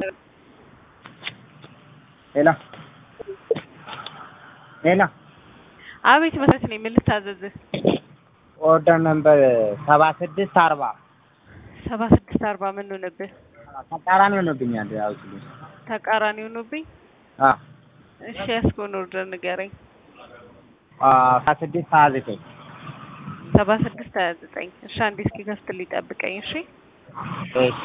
ሄሎ ሄሎ አቤት መሰረት ነኝ። ምን ልታዘዝህ? ኦርደር ነምበር ሰባ ስድስት አርባ ሰባ ስድስት አርባ ምን ሆነብህ? ተቃራኒ ሆኖብኛል። ያው ስሉ ተቃራኒ ሆኖብኝ። አ እሺ ያስከውን ኦርደር ንገረኝ። አ ሰባ ስድስት ሀያ ዘጠኝ ሰባ ስድስት ሀያ ዘጠኝ እሺ አንዴ እስኪ ከፍትልኝ ጠብቀኝ። እሺ እሺ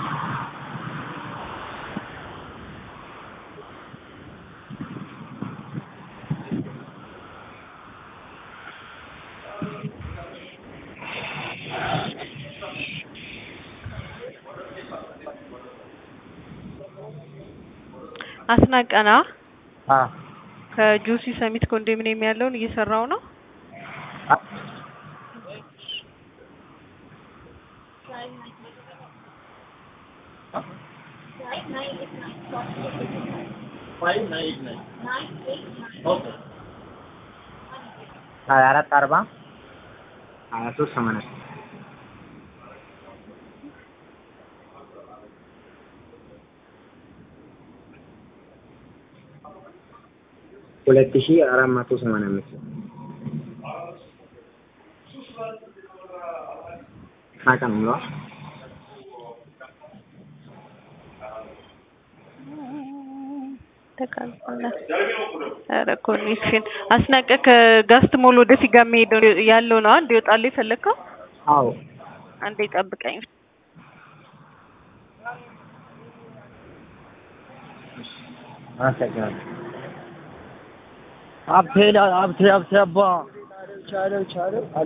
አስናቀና አ ከጆሲ ሰሚት ኮንዶሚኒየም ያለውን እየሰራው ነው። አ ሀያ አራት አርባ ሀያ ሶስት ሰማንያ ሁለት ሺህ አራት መቶ ሰማንያ አምስት ናቀን ምሏ ተቃልቋል። ኧረ ኮኔክሽን አስናቀ ከጋስት ሞል ወደ ፊጋ የሚሄደው ያለው ነው እንዲወጣልህ የፈለግከው? አዎ አንዴ ጠብቀኝ። አመሰግናለሁ። ሀብቴ ሀብቴ ሀብቴ አባ ቻለው ቻለው አሉ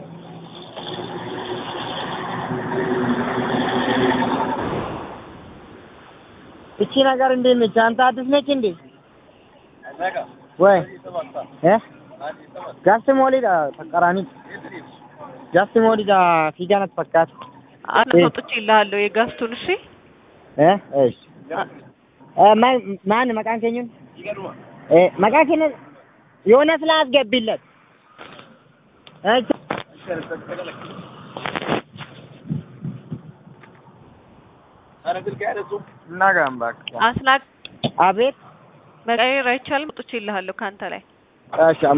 እቺ ነገር እንዴት ነች? አንተ አዲስ ነች እንዴ? ወይ እ ጋስ ሞሊዳ ተቀራኒ ጋስ ሞሊዳ ፊጋነት ፈካት አስወጥቼ ይልሃለሁ የጋስቱን። እሺ እ እሺ እ ማን ማን መቃን ከኙን እ መቃን ከኙን የሆነ ስላስገቢለት እሺ አስናቅ አቤት መቀየር አይቻልም። ወጥቼ ይልሃለሁ ከአንተ ላይ እሺ